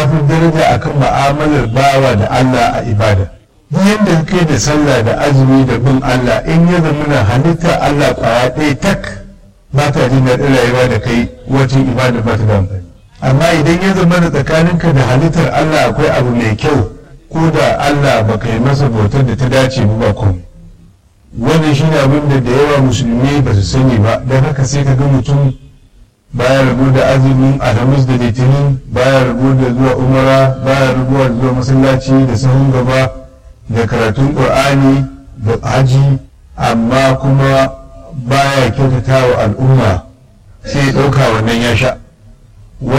fi daraja akan ma'amalar bawa da Allah a ibada duk yadda kai da sallah da azumi da bin Allah in ya zama na halitta Allah kwaya ɗaya tak ba ta jin daɗin rayuwa da kai wajen ibada ba ta da amfani amma idan ya zama da tsakaninka da halittar Allah akwai abu mai kyau ko da Allah ba yi masa bautar da ta dace ba komai wannan shine abin da da yawa musulmi ba su sani ba don haka sai ka ga mutum baya rabu da azumin alhamis da litinin baya rabu da zuwa umara baya rabuwa da zuwa masallaci da sahun gaba da karatun qur'ani da haji amma kuma baya kyautata wa al'umma sai ya ɗauka wannan ya sha